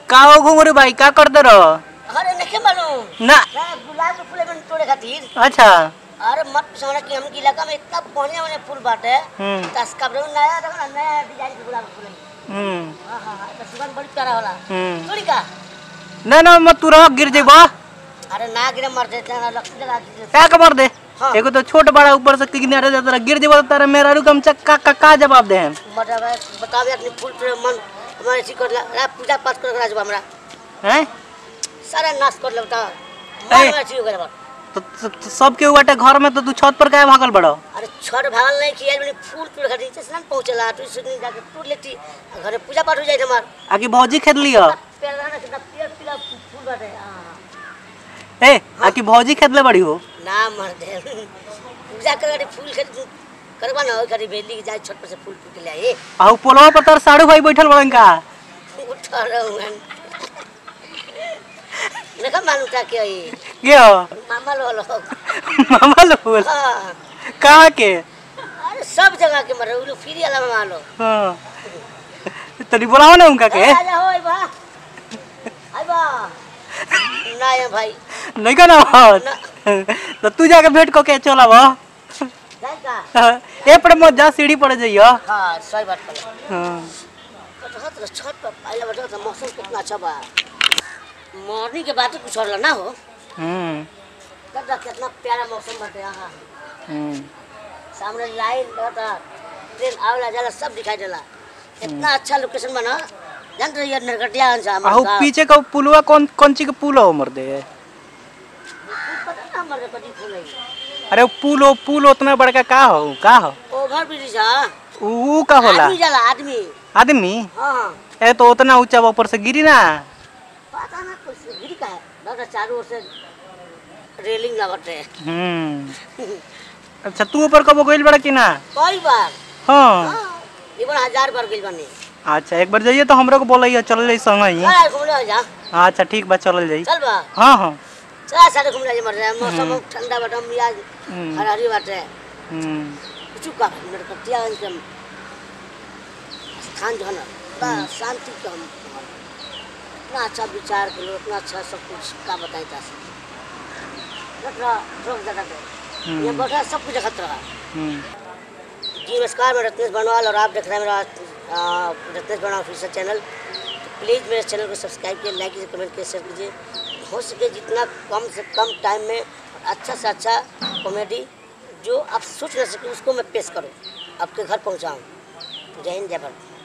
का हो घुंगरू भाई का करते रहो अरे नहीं मालूम ना मैं गुलाब के फूल में तोड़े खातिर अच्छा अरे मत पूछो कि हम इलाका में इतना बढ़िया बढ़िया फूल बाटे हम्म तस कब नया देखो ना नया डिजाइन के गुलाब के फूल है। हम्म हाँ हाँ हाँ तो सुगंध बड़ी प्यारा होला हम्म तोड़ी का ना ना मत तू रह गिर जेबा अरे ना गिरे मर देते हैं लक्ष्मी लगा दीजिए क्या कमर दे हाँ। एगो तो छोट बड़ा ऊपर से किनारे जाता रहा गिर जेबा तो तारा मेरा रुकम चक्का का का जवाब दे हम मतलब है, बतावे अपने फूल पे मन हमारे ठीक कर ला पूजा पाठ कर राजबा हमरा हैं सारा नाश कर लेता ए। मन में ठीक हो गया तो, तो, तो सब के बाटे घर में तो तू छत पर काहे भागल बड़ो अरे छठ भागल नहीं किया मैंने फूल तोड़ खातिर नीचे से ना पहुंचला तो इस दिन जाके तोड़ लेती घरे पूजा पाठ हो जाए हमार आकि भौजी खेत लियो पेड़ ना कितना पीला पीला फूल बाटे हाँ ए आकि भौजी खेत ले बड़ी हो ना मर दे पूजा कर फूल खरीद करवा ना हो खरीद बेली के जाए छत पर से फूल टूट ले आए आ उ पोलवा पर तार साड़ू भाई बैठल बड़न का उठ रहा हूँ मैं देखा मालूम था क्या ये के हो मामा लो लो मामा लोग हाँ कहाँ के अरे सब जगह के मरे वो लोग फ्री वाला मामा लो हाँ तनी बुलाओ ना उनका के ए, आजा हो आई बा आई बा ना ये भाई नहीं का ना तो तू जाके भेंट को के चला बा जाए का ए पर मत जा सीढ़ी पर जाइयो हाँ सही बात कर हाँ तो तो छत पर पहले बता तो मौसम कितना अच्छा बा मॉर्निंग के बाद तो कुछ और ना हो हम्म तब तक कितना प्यारा मौसम बाटे यहाँ हम्म सामने लाइन रहता ट्रेन आवेला जाला सब दिखाई देला इतना अच्छा लोकेशन बना जान रही है नरकटिया अंसाम आहू पीछे का पुलवा कौन कौन ची के पुल हो मर दे पता ना हमारे कदी फूल है अरे वो पुल हो पुल उतना बड़का का हो का हो ओवर ब्रिज हाँ ऊ का होला आदमी जाला आदमी आदमी हाँ ए तो उतना ऊंचा बा, ऊपर से गिरी ना पता ना कुछ गिरी का है दादा चारों ओर से रेलिंग लगते हम्म अच्छा तू ऊपर कबो गइल बड़ा कि ना कई बार हाँ हाँ ये बार हजार बार गई बनी अच्छा एक बार जाइए तो हमरो को बोलइए चल जाई संग ही चल घूमने हो जा अच्छा ठीक बा चलल जाई चल बा हाँ हाँ चल सारे घूमने जा मर जाए मौसम ठंडा बाटे मियाज हम्म, हरारी बाटे हम्म, कुछ का नरकटिया एकदम स्थान जो है ना बड़ा शांति का हम इतना अच्छा विचार के लोग इतना अच्छा सब कुछ का बताए जा सकते यहाँ बैठा सब कुछ देखत रहा हम्म। जी नमस्कार मैं रत्नेश बनवाल और आप देख रहे हैं मेरा आ, रत्नेश बनवाल ऑफिशियल चैनल तो प्लीज़ मेरे चैनल को सब्सक्राइब कीजिए लाइक कीजिए कमेंट कीजिए शेयर कीजिए हो सके जितना कम से कम टाइम में अच्छा से अच्छा कॉमेडी जो आप सोच ना सके उसको मैं पेश करूँ आपके घर पहुँचाऊँ जय हिंद जय भारत